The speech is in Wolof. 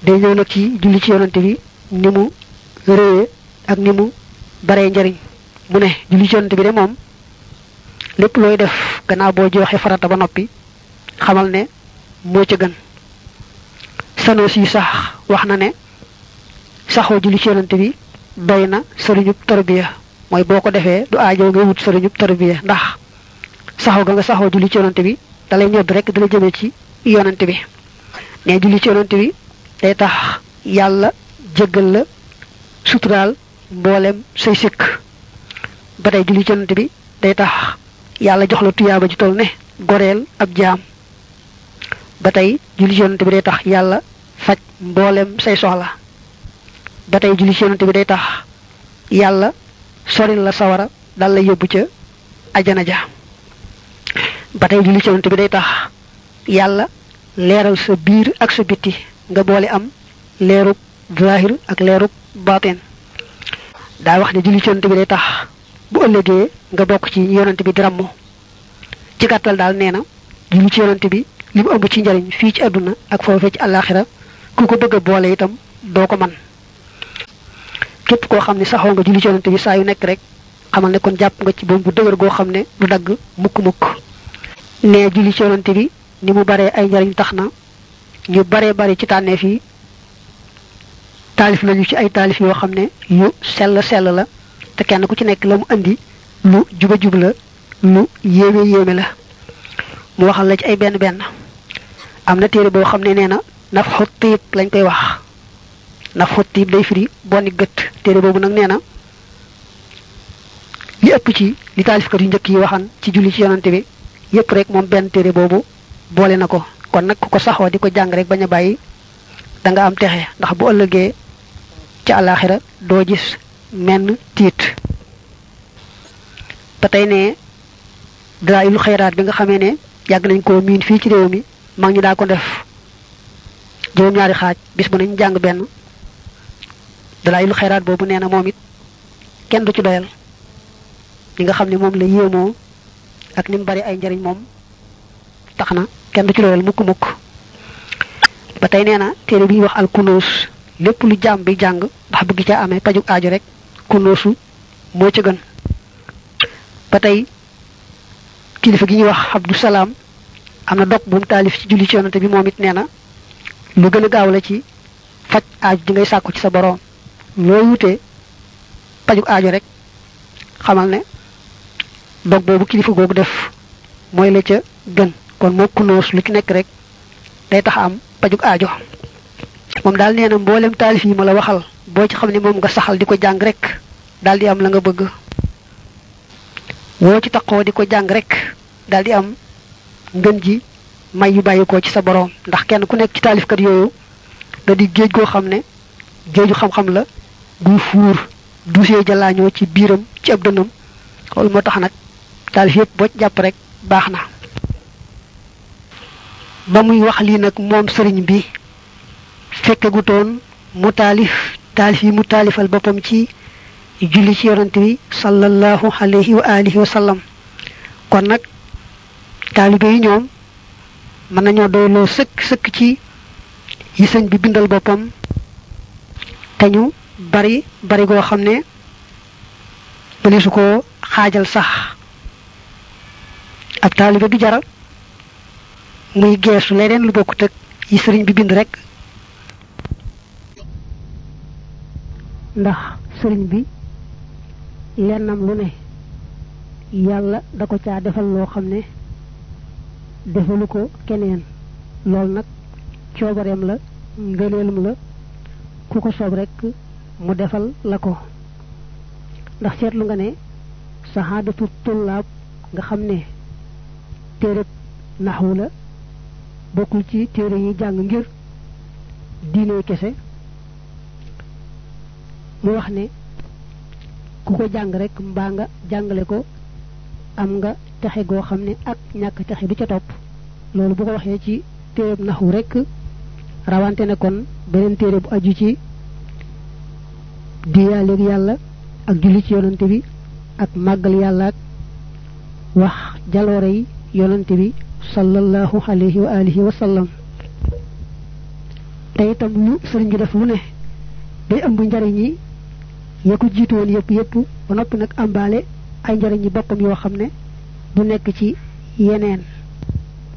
day ñëw nag ci julli ci yonante bi ni mu réye ak ni mu baree njariñ mu ne julli ci yonante bi de moom lépp looy def gannaaw boo joxe farata ba noppi xamal ne moo ca gën sanoo si sax wax na ne saxoo julli ci yonante bi doy na sëriñub tarbiya mooy boo ko defee du aajo nga wut sëriñub tarbiya ndax saxoo ga nga saxoo julli ci yonante bi dalay ñodd rek dala jëmee ci yonante bi ne julli ci yonante bi day tax yàlla jéggal la suturaal mboolem say sikk ba tey julli ci yonante bi day tax yàlla jox la tuyaaba ji toll ne goreel ab jaam ba tey julli ci yonante bi day tax yàlla faj mboolem say soxla ba tey julli ci yonante bi day tax yàlla soril la sawara dal la yóbbu ca ajana ja ba tey julli ci yonante bi day tax yàlla leeral sa biir ak sa bitti nga boole am leerub zahir ak leerub batin daa wax ne julli ci yonante bi day tax bu ëllëgee nga bokk ci yonante bi dirammu ci gàttal daal nee na julli ci yonante bi li mu ëmb ci njariñ fii ci àdduna ak foofee ci àllaaxira ku ko bëgg a boole itam doo ko man képp koo xam ne saxoo nga julli ci yonante bi saa yu nekk rek xamal ne kon jàpp nga ci boom bu dëgër goo xam ne du dagg mukk-mukk ne julli ci yonante bi ni mu baree ay njariñ tax na ñu baree bari ci tànneef yi taalif nañu ci ay taalif yoo xam ne yu sell sell la te kenn ku ci nekk la mu andi lu juba jub la lu yéeme yéeme la mu waxal la ci ay benn benn am na téere boo xam ne nee na naf xut tiib lañ koy wax naf xut tiib day firi bonni gët téere boobu nag nee na li ëpp ci li taalifkat yu njëkk yi waxan ci julli ci yonante bi yépp rek moom benn téere boobu boole na ko kon nag ku ko saxoo di ko jàng rek bañ a bàyyi da nga am texe ndax bu ëllëgee ci àllaaxira doo gis menn tiit ba tey ne dalaayul xayraat bi nga xamee ne yàgg nañ koo miin fii ci réew mi mag ñi daa ko def juróom-ñaari xaaj bis bu nañ jàng benn dalaayul xayraat boobu nee na moom it kenn du ci doyal li nga xam ne moom la yéemoo ak ni mu bari ay njariñ moom tax na kenn du ci doyal mukk mukk ba tey nee na téere bi ñuy wax al kunuus lépp lu jaam bi jàng ndax bëgg caa amee pajug aajo rek kunuusu moo ca gën ba tey kilifa gi ñuy wax Abdou Salaam am na dog bu mu taalif ci julli ci yonante bi moom it nee na lu gën a gaaw la ci faj aajo ji ngay sàkku ci sa boroom loo wutee pajug aajo rek xamal ne dog boobu kilifa googu def mooy la ca gën kon moo kunoos lu ci nekk rek day tax am pajug aajo moom daal nee na mboolem taalif yi ma la waxal boo ci xam ne moom nga saxal di ko jàng rek daal di am la nga bëgg woo ci taqoo di ko jàng rek daal di am ngën ji may yu bàyyi ko ci sa boroom ndax kenn ku nekk ci taalifkat yooyu da di géej goo xam ne géeju xam-xam la guy fuur dusee jalaañoo ci biiram ci ab dënam loolu moo tax nag taalif yëpp boo jàpp rek baax na ba muy wax lii nag moom sëriñ bi fekkegutoon mu taalif taalif yi mu taalifal boppam ci julli ci yonante bi sallallahu alayhi wa alihi wa sallam kon nag taalibe yi ñoom mën nañoo doyloo sëkk sëkk ci yi sëñ bi bindal boppam te ñu bari bari goo xam ne bëli su ko xaajal sax ab taalibe du jara muy geesu leneen lu bokkut ak yi sëriñ bi bind rek ndax sëriñ bi lennam lu ne yàlla da ko caa defal loo xam ne defalu ko keneen loolu nag coobareem la ngëneelum la ku ko soob rek mu defal la ko ndax seetlu nga ne saxaadatu tullaab nga xam ne téereb naxwu la bokkul ci téere yi jàng ngir diine kese mu wax ne ku ko jàng rek mbaa nga jàngale ko am nga texe goo xam ne ak ñàkk texe du ca topp loolu bu ko waxee ci téereb naxwu rek rawante ne kon beneen téere bu aju ci diyaaleeg yàlla ak julli ci yonante bi ak màggal yàlla ak wax jaloore yi yonante bi sallallahu alayhi wa alihi wa sallam te itam lu sëriñ bi def lu ne day ëmb njariñ yi ya ko jiitu woon yëpp yëpp ba noppi nag àmbaale ay njariñ yi boppam yoo xam ne du nekk ci yeneen